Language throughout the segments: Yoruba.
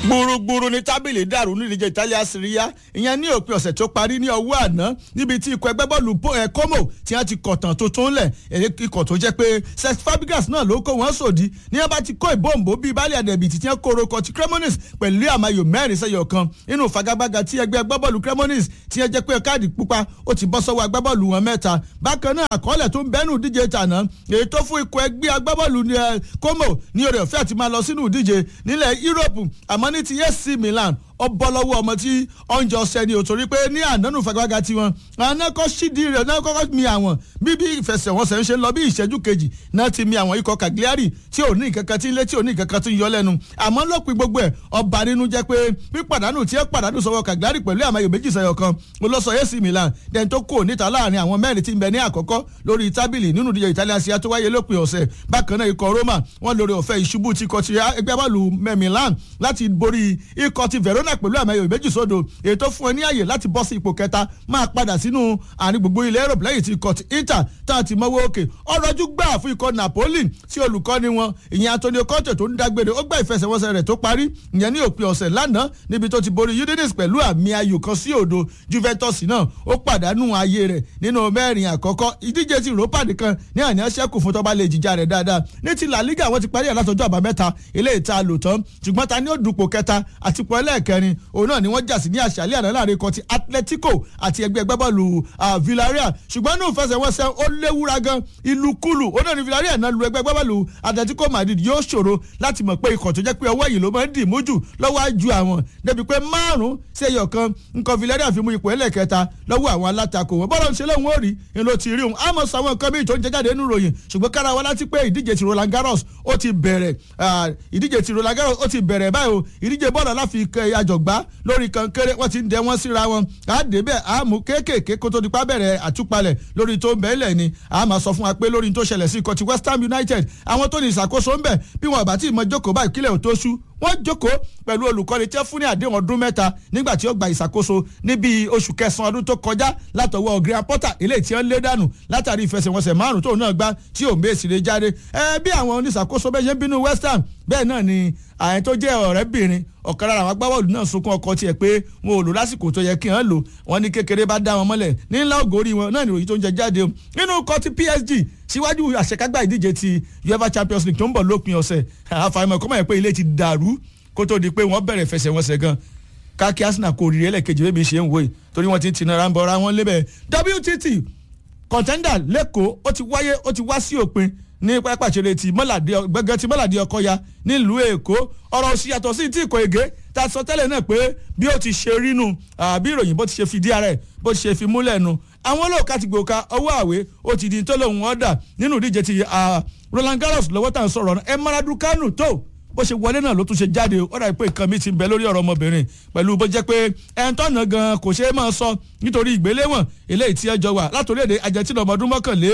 gbùrùgbùrù ni tábìlì dàrú nídìíje Italia Serie ìyẹn ní òpin ọ̀sẹ̀ tó parí ní ọwọ́ àná níbi tí ikọ̀ ẹgbẹ́ bọ́ọ̀lù Como tí wọ́n ti kọ̀tàn tuntun lẹ̀ ikọ̀ tó jẹ́ pé Cesc Fabregas náà ló kó wọn sòdí ní wọ́n bá ti kó ìbòǹbò bíi baálé àdẹ̀bì tí wọ́n kóró kọ ti Cremonese pẹ̀lú àmàyò mẹ́rin sẹ́yọ̀ kan nínú fagagbága tí ẹgbẹ́ agbábọ́ọ̀lù Cremonese tí wọ́n jẹ́ pé káàdì pupa ó ti bọ́ sọ́wọ́ agbábọ́ọ̀lù wọn mẹ́ta bákan náà àkọọ́lẹ̀ tó ń bẹ́nu díje tàná èyí tó fún ikọ̀ ẹgbẹ́ agbábọ́ọ̀lù Como ní oore ọ̀fẹ́ àti máa lọ sínú ìdíje nílẹ̀ Europe àmọ́ ní ti AC Milan ó bọ́ lọ́wọ́ ọmọ tí ọ̀njọ́ sẹ́ni ò torí pé ní ànánú fagagbága tiwọn àná kọ́ sídìí rẹ̀ náà kọ́kọ́ mi àwọn bí bí ìfẹsẹ̀wọnsẹ̀ ń ṣe lọ bí ìṣẹ́jú kejì náà ti mi àwọn ikọ̀ Cagliari tí ò ní ìkankan tí ń lé tí ò ní ìkankan tí ń yọ lẹ́nu àmọ́ lópin gbogbo ẹ̀ ọba nínú jẹ́ pé pípàdánù tí ẹ pàdánù sọ́wọ́ Cagliari pẹ̀lú àmọ́ ayò méjì sẹ́yọ̀ kan mo lọ sọ AC Milan dẹ́n tó kò níta láàrin àwọn mẹ́rin tí ń bẹ ní àkọ́kọ́ lórí tábìlì nínú ìdíje Italian Serie A tó wáyé lópin ọ̀sẹ̀ bákan náà ikọ̀ Roma wọ́n lórí ọ̀fẹ́ ìṣubú ti kọ ti ẹgbẹ́ bọ́ọ̀lù Milan láti borí ikọ̀ ti Verona pẹ̀lú àmọ́ ayò méjì sódò èyí tó fún ẹ ní àyè láti bọ́ sí ipò kẹta máa padà sínú àárín gbogbo ilẹ̀ Europe lẹ́yìn tí ikọ̀ ti Inter tá a ti mọ́wọ́ òkè ọ̀rọ̀jú gbà fún ikọ̀ Napoli tí olùkọ́ni wọn ìyẹn Antonio Conte tó ń dágbére ó gbà ìfẹsẹ̀wọnsẹ̀ rẹ̀ tó parí ìyẹn ní òpin ọ̀sẹ̀ lánàá níbi tó ti borí Udinese pẹ̀lú àmì ayò kan sí òdo Juventus náà ó pàdánù ayé rẹ̀ nínú mẹ́rin àkọ́kọ́ ìdíje ti Europa nìkan ní àná ṣẹ́kù fún tọ́ba lè jìjà rẹ̀ dáadáa ní ti La Liga wọ́n ti parí ẹ̀ látọjọ́ àbámẹ́ta ilé ìta lò tán ṣùgbọ́n ta ni ó dupò kẹta àti pọ̀ ẹlẹ́ẹ̀kẹrin òun náà ni wọ́n jà sí ní àṣálẹ́ àná láàrin kan ti Atletico àti ẹgbẹ́ agbábọ́ọ̀lù Villarreal ṣùgbọ́n ní ìfẹsẹ̀wọnsẹ̀ ó léwúra gan ìlúkulù ó náà ní Villarreal náà lu ẹgbẹ́ agbábọ́ọ̀lù Atletico Madrid yóò ṣòro láti mọ̀ pé ikọ̀ tó jẹ́ pé ọwọ́ yìí ló máa ń dì mójú lọ́wọ́ àjù àwọn débi pé márùn-ún sí ẹyọ kan nǹkan Villarreal fi mú ipò ẹlẹ́kẹta lọ́wọ́ àwọn alátakò wọn bọ́lá ń ṣe lóhun ó rí ni ló ti rí òun àmọ́ sọ àwọn nǹkan míì tó ń jẹ jáde nínú ròyìn ṣùgbọ́n kára wa láti pé ìdíje ti Roland Garros ó ti bẹ̀rẹ̀ ìdíje ti Roland Garros ó ti bẹ̀rẹ̀ báyìí o ìdíje bọ́ọ̀lù aláfikẹ́ àjọgbá lórí kankéré wọ́n ti ń dẹ wọ́n síra wọn á dé bẹ́ẹ̀ á mú kéékèèké kó tó di pa bẹ̀rẹ̀ àtúpalẹ̀ lórí tó ń bẹ́ẹ̀ lẹ̀ ni á máa sọ fún wa pé lórí tó ṣẹlẹ̀ sí ikọ̀ ti West Ham United àwọn tó ní ìṣàkóso ń bẹ̀ bí wọn bá tí ì mọ jókòó báyìí kílẹ̀ ò tó ṣú wọ́n jókòó pẹ̀lú olùkọ́ni tí wọ́n fún ní àdéhùn ọdún mẹ́ta nígbà tí ó gba ìṣàkóso níbi oṣù kẹsàn-án ọdún tó kọjá látọwọ́ Graham Potter ilé tí wọ́n lé dànù látàrí ìfẹsẹ̀wọnsẹ̀ márùn tóun náà gbá tí ò mèsì lè jáde ẹ bí àwọn oníṣàkóso bẹ́ẹ̀ ṣe ń bínú West Ham bẹ́ẹ̀ náà ni àyẹn tó jẹ́ ọ̀rẹ́bìnrin ọ̀kan lára àwọn agbábọ́ọ̀lù náà sunkún ọkọ tiẹ̀ pé wọn ò lò lásìkò tó yẹ kí wọ́n lò wọ́n ní kékeré bá dá wọn mọ́lẹ̀ ní ńlá ògórí wọn náà nìròyìn tó ń jẹ jáde o nínú kọ́ ti PSG síwájú àṣekágbá ìdíje ti UEFA Champions League tó ń bọ̀ lópin ọ̀sẹ̀ àfàìmọ̀ kọ́mọ̀ yẹn pé ilé ti dàrú kó tó di pé wọ́n bẹ̀rẹ̀ fẹsẹ̀wọnsẹ̀ gan káàkiri Arsenal kò rí ẹlẹ́kejì bébí ṣe ń wòye torí wọ́n ti ń tinara ń bọ̀ra wọn lébẹ̀ WTT contender lẹ́kọ̀ọ́ ó ti wáyé ó ti wá sí òpin ní pápá ìṣeré ti mọ́làdé gbẹ̀gẹ́ ti mọ́làdé ọkọ̀ya nílùú èkó ọ̀rọ̀ òsì yàtọ̀ sí tí ìkọ̀ ègé ta sọ tẹ́lẹ̀ náà pé bí ó ti ṣe rínu bí ìròyìn bó ti ṣe fìdí ara ẹ̀ bó ti ṣe fi múlẹ̀ nu àwọn olóòka ti gbòòka ọwọ́ àwé ó ti di tó lóun ọ̀dà nínú ìdíje ti Roland Garros lọ́wọ́ tá à ń sọ̀rọ̀ ẹ̀ Maradou Kanu tó bó ṣe wọlé náà ló tún ṣe jáde ó dà pé nǹkan mi ti ń bẹ lórí ọ̀rọ̀ ọmọbìnrin pẹ̀lú bó jẹ́ pé ẹn tọ́nà gan kò ṣeé máa sọ nítorí ìgbéléwọ̀n eléyìí tí ẹ jọ wà látòrí èdè Argentina ọmọ ọdún mọ́kànlé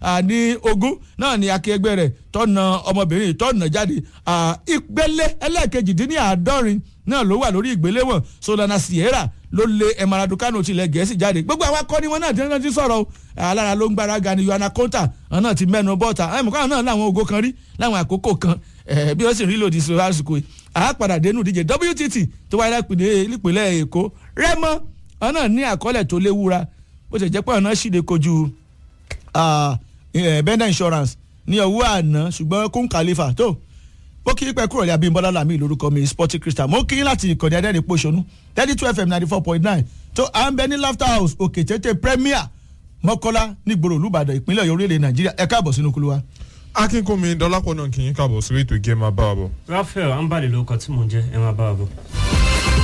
ní ogún náà ni akẹgbẹ́ rẹ̀ tọ́nà ọmọbìnrin tọ́nà jáde ìgbélé ẹlẹ́ẹ̀kejì dín ní àádọ́rin náà ló wà lórí ìgbéléwọ̀n Solana Sierra ló lé Maradou Kanu tilẹ̀ gẹ̀ẹ́sì jáde gbogbo àwọn akọni wọn náà ti rántí sọ̀rọ̀ alára ló ń gbára ga ni Yohana Konta àwọn náà ti mẹ́nu bọ́ta àwọn ìmọ̀kànlá náà láwọn ògo kan rí láwọn àkókò kan bí wọ́n sì rí lòdì sí lásìkò yìí àápadà dénú ìdíje WTT tó wáyé nípìnlẹ̀ Èkó Rẹ́mọ àwọn náà ní àkọọ́lẹ̀ tó léwura bó ṣe jẹ́ pé àwọn náà ṣìde kojú Benda Insurance ní ọwọ́ àná ṣùgbọ́n kún Khalifa tó mo kí pẹ́ kúrò ní Abímbọ́lá Lami lórúkọ mi Sporting Crystal mo kí láti ìkànnì adẹ́rìn pòṣónú thirty two fm ninety four point nine tó à ń bẹ ní Laughter House òkè tètè Premier Mọ́kọ́lá nígboro Olúbàdàn ìpínlẹ̀ Ọ̀yọ́ orílẹ̀ Nàìjíríà ẹ káàbọ̀ sínú kúlú wa akínkùnmi dọlápọ̀ náà kì í káàbọ̀ sórí ètò ìgé máa bá wa bọ̀. Raphael ambali ló kọ tí mò ń jẹ ẹ máa bá wa bọ̀.